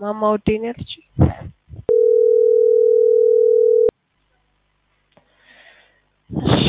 ማማ ውዴ ነው ያለች። እሺ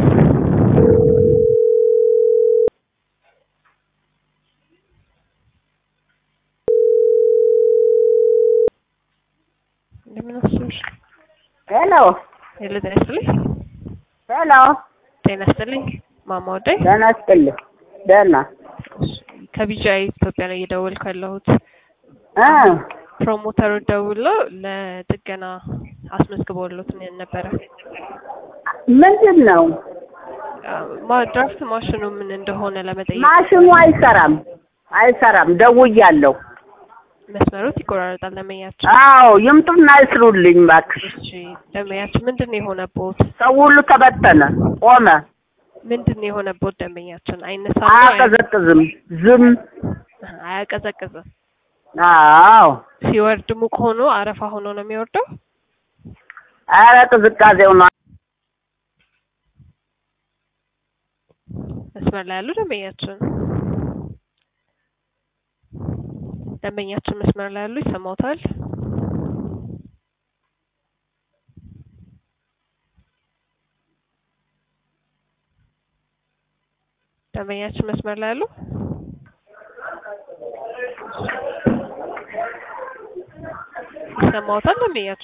እንደምን አስብሽ? ሄሎ ሄሎ ጤና ይስጥልኝ። ሄሎ፣ ጤና ይስጥልኝ ማማ ውዴ። ደህና ይስጥልኝ። ደህና ከቢጃይ ኢትዮጵያ ነው እየደወልኩ ያለሁት። እ ፕሮሞተሩ ደውሎ ለጥገና አስመዝግበውሎት ነበረ። ምንድን ነው ማ- ድራፍት ማሽኑ ምን እንደሆነ ለመጠየቅ ማሽኑ አይሰራም፣ አይሰራም። ደውያለሁ። መስመሮት ይቆራረጣል። ለመያቸው አዎ ይምጡና ይስሩልኝ እባክሽ። እሺ ደንበኛችን ምንድን ነው የሆነቦት? ሰው ሁሉ ተበተነ፣ ቆመ፣ ምንድን ነው የሆነቦት? ደንበኛችን አይነሳም ነው? አያ- አያቀዘቅዝም፣ ዝም። አያቀዘቅዝም። አዎ ሲወርድ ሙቅ ሆኖ አረፋ ሆኖ ነው የሚወርደው። ኧረ ቅዝቃዜው ነው። መስመር ላይ ያሉ ደንበኛችን ደንበኛችን መስመር ላይ ያሉ ይሰማውታል? ደንበኛችን መስመር ላይ ያሉ ይሰማውታል? ደንበኛችን